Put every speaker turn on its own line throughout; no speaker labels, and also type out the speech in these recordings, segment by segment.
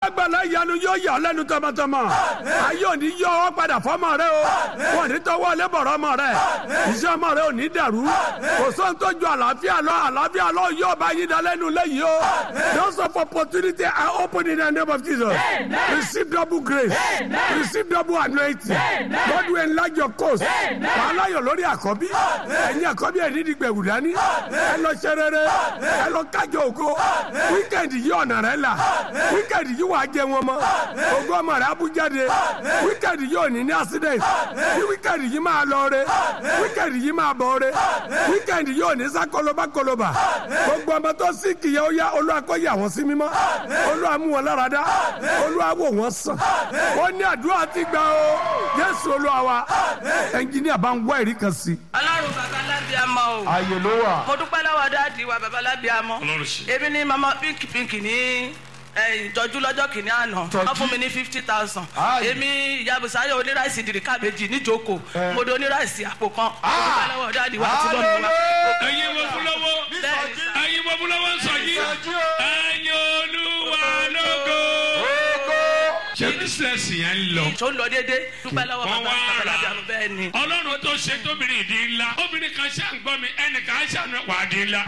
alágbàlá ìyanu yóò yà ọ́ lẹ́nu tọmọtọmọ ayé òní yọ ọ́ padà fọ́mọ rẹ o wọn ní tọwọ́ lẹ́bọ̀rọ̀ ọmọ rẹ iṣẹ́ ọmọ rẹ ò ní dàrú kò sóhun tó ju àlàáfíà lọ àlàáfíà lọ yóò bá yín dalẹ́nu lẹ́yìn o those of opportunity are open in the name of Jesus receive double grace receive double anointing God will enlarge your coast wàhálà yọ lórí àkọ́bí ẹ̀yin àkọ́bí ẹ̀ ní dìgbẹ̀wù dání ẹ lọ ṣe rere ẹ lọ kájọ ògo wíkẹ̀ndì yìí ọ̀nà rẹ là wíkẹ̀ndì yìí wàá jẹ wọn mọ́ ògo ọmọ rẹ abújáde wíkẹ̀ndì yìí ò ní ní accident bí wíkẹ̀ndì yìí máa lọ re wíkẹ̀ndì yìí máa bọ̀ re wíkẹ̀ndì yìí ò ní sá kọlọba kọlọba gbogbo ọmọ tó sì kìyà ó yá olúwa kó yà wọ́n sí mímọ́ olúwa mú wọn lára dá olúwa wò wọ́n sàn wọ́n ní àdúrà ti gbà o jésù olúwa wa ẹnjìníà bá ń wá ẹ̀rí kan sí.
ọlọ́run bàbá lábíàmọ́ o
ààyè ló wà.
mo dúpẹ́ lọ́wọ́ dáàdi wa bàbá lábíàmọ́
Ọlọ́run ṣe.
èmi ní mama pink pink ní ẹ, ìtọ́jú lọ́jọ́ kìíní àná
Ìtọ́jú?
wọ́n fún mi ní fifty thousand
Aye.
èmi ìyàbùsáyọ̀ oníráìsì dìríkà méjì níjókòó mo di oníráìsì àpò kan mo dúpẹ́ lọ́wọ́ dáàdi wa àti lọ́mọ wa.
ẹ̀yin wo fún lọ́wọ́
Bẹ́ẹ̀ni sá.
ẹ̀yin wo fún lọ́wọ́ ń sọ yìí
Ìsọjí o.
ẹ̀yin olúwa lógo. ṣé bísíǹsì yẹn ń lọ.
tó ń lọ déédé dúpẹ́ lọ́wọ́
Wọ́n
bàbá
wá
bàbá
rà.
lábíàmọ́ bẹ́ẹ̀ ni.
ọlọ́run tó ṣe tóbìnrin ìdí ńlá obìnrin kan ṣáà ń gbọ́ mi ẹnìkan ṣáà ń wà á di ńlá.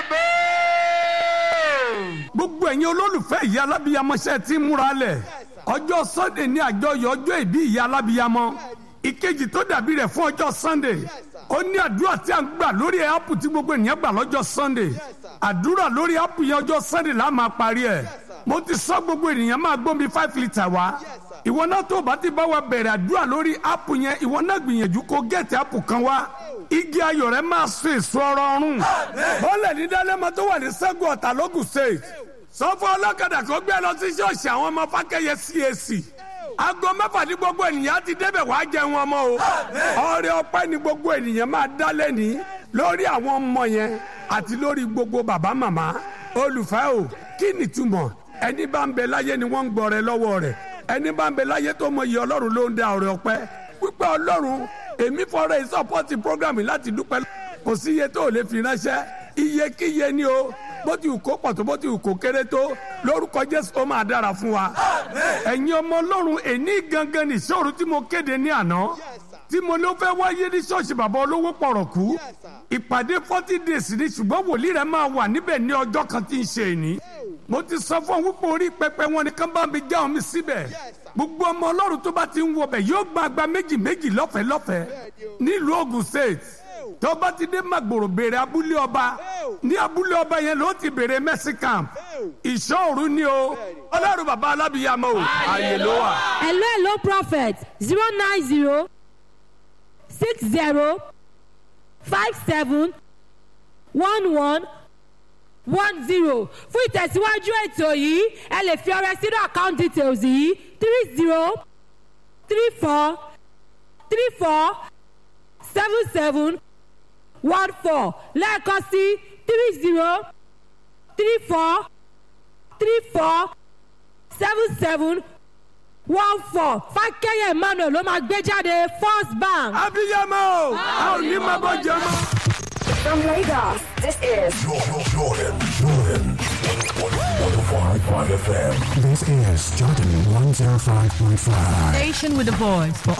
gbogbo ẹ̀yin olólùfẹ́ ìyá alábíyamọ́ṣẹ́ tí ń múra lẹ̀ ọjọ́ sunday ní àjọyọ̀ ọjọ́ ìbí ìyá alábíyamọ́ ìkejì tó dàbí rẹ̀ fún ọjọ́ sunday ó ní àdúrà tí a ń gbà lórí áàpù tí gbogbo ènìyàn gbà lọ́jọ́ sunday àdúrà lórí áàpù yẹn ọjọ́ sunday la máa parí ẹ̀ mo ti sọ gbogbo ènìyàn máa gbómi five litre wá ìwọ náà tó bá ti bá wa bẹ̀rẹ̀ àdúrà lórí áàpù yẹn ìwọ náà gbìyànjú kó gẹ̀ẹ́tì áàpù kan wá igi ayọ̀ rẹ máa so èso ọrọ̀ ọ̀run bọ́ọ̀lẹ̀ ní dálẹ́mọ tó wà ní sẹ́gun ọ̀tà lógùn state sọfọ ọlọ́kadà kó gbé lọ sí ṣọ́ọ̀ṣì àwọn ọmọ fákẹ́yẹ CAC aago mẹ́fà ní gbogbo ènìyàn ti débẹ̀ wàá jẹun ọmọ o ọrẹ ọpẹ́ ní gbogbo ènìyàn máa dá lẹ́ni lórí àwọn ọmọ yẹn àti lórí gbogbo bàbá màmá olùfẹ́ o kí ni túmọ̀ ẹni bá ń bẹ láyé ni wọ́n ń gbọ́ rẹ lọ́wọ́ rẹ̀ ẹni bá ń bẹ láyé tó mọ iye ọlọ́run ló ń dá ọrẹ ọpẹ́ pípẹ́ ọlọ́run èmi fọ́rẹ́ ìsọpọ́tì prógrámì láti dúpẹ́ kò sí iye tó lè fi ránṣẹ́ iyekíye ni o bó ti wù kó pọ̀ tó bó ti wù kó kéré tó lórúkọ jésù ó máa dára fún wa. ẹ̀yin ọmọ ọlọ́run èní gangan ní ìṣòro tí mo kéde ní àná tí mo ló fẹ́ wáyé ní ṣọ́ọ̀ṣì bàbá olówó pọ̀rọ̀kú ìpàdé forty days ni ṣùgbọ́n wòlíì rẹ̀ máa wà níbẹ̀ ní ọjọ́ kan tí ń ṣe èní. mo ti sọ fún wípé orí pẹpẹ wọn ni kán bá mi já omi síbẹ̀ gbogbo ọmọ ọlọ́run tó bá ti ń wọbẹ̀ yóò gba agba méjì méjì lọ́fẹ̀ẹ́ lọ́fẹ̀ẹ́ nílùú Ògùn state tó bá ti dé Magboro béèrè abúlé ọba ní abúlé ọba yẹn ló ti béèrè mercy camp ìṣòro ni o ọlọ́run bàbá alábìyàmọ́ o ààyè ló wà.
hello hello prophet zero nine zero six zero five seven one one one zero fún ìtẹ̀síwájú ètò yìí ẹ lè fi ọrẹ sínú account details yìí three zero three four three four seven seven one four lẹ́ẹ̀kan sí three zero three four three four seven seven one four fákẹ́yẹ̀ emmanuel ló máa gbé jáde first bank.
abiyamọ o a ò ní máa bọ jẹ mọ.
From Lagos, this is
Jordan, Jordan, Jordan. 105.5 FM.
This is Jordan 105.5.
Station with a voice for